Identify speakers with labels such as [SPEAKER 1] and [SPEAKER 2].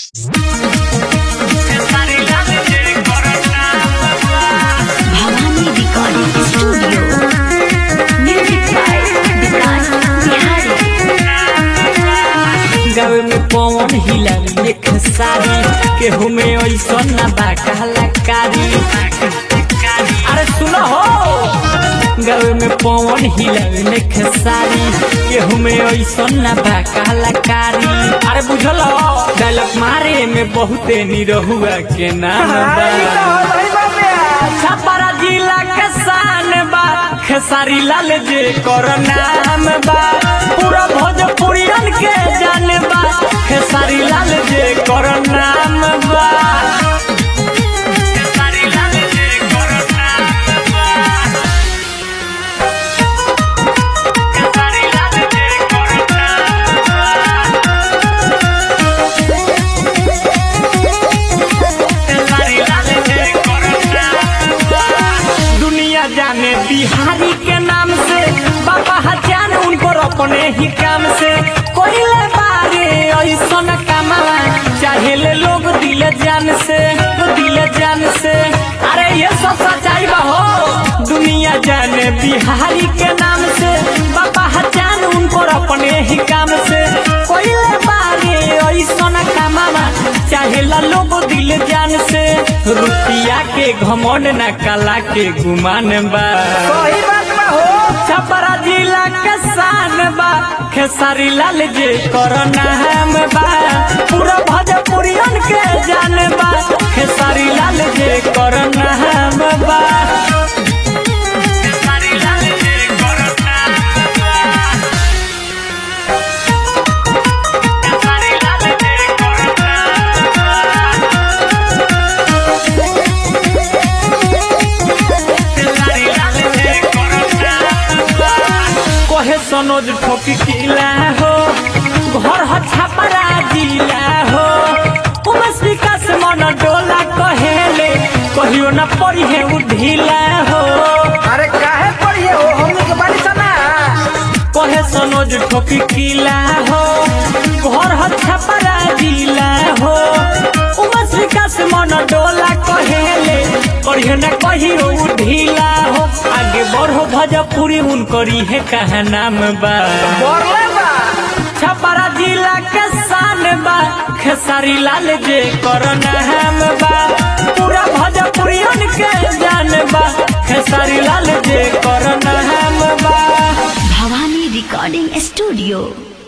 [SPEAKER 1] Bhavani recording studio music by Vikas Bihari
[SPEAKER 2] गावे में पवन हिलारी में खेसारी केहू में ऐसा ना बा कलाकारी अरे सुनो हो गावे में पवन हिलारी में खेसारी केहू में ऐसा ना बा कलाकारी अरे बुझल डायलॉग मारे में बहुते निरहुआ के नाम बा छपरा जिला के शान बा खेसारी लाल जे कर नाम बा पूरा भोजपुरियन के जान बा खेसारी लाल जे कर नाम बा खेसारी लाल जे कर नाम बा खेसारी लाल जे कर नाम बा दुनिया जाने बिहारी के नाम से बाबा हजान उनको अपने ही काम से कोई ले बारे ऐसा कमावा चाहे ले लोग दिल जान से दिल जान से अरे ये सब सच्चाई बा हो दुनिया जाने बिहारी के नाम से बाबा हजान उनको अपने ही काम से कोई ले बारे ऐसा कमावा चाहे ला लोग दिल जान से रुपया के घमंड न कला के गुमान बा छपरा जिला के शान बा खेसारी लाल जे कर नाम बा पूरा भोजपुरियन के जान बा खेसारी लाल जे कर नाम बा खेसारी लाल जे कर नाम बा खेसारी लाल जे कर नाम बा कहे सनोज ठोकी किला हो घर ह छापरा जिला हो उमस विकास मन डोला कहेले कहियो न पड़ी है उ ढीला हो
[SPEAKER 3] अरे काहे पढ़िए हो हमनी के बाड़ी सना
[SPEAKER 2] कहे सनोज ठोकी किला हो घर ह छापरा जिला हो उमस विकास मन डोला कहेले कहियो न कहियो उ ढीला हो आगे बढ़ो भजपुरी उनकरी है कहा नाम बा
[SPEAKER 3] बोरले बा
[SPEAKER 2] छपरा जिला के शान बा खेसारी लाल जे कर नाम बा पूरा भोजपुरियन के जान बा खेसारी लाल जे कर नाम बा
[SPEAKER 1] भवानी रिकॉर्डिंग स्टूडियो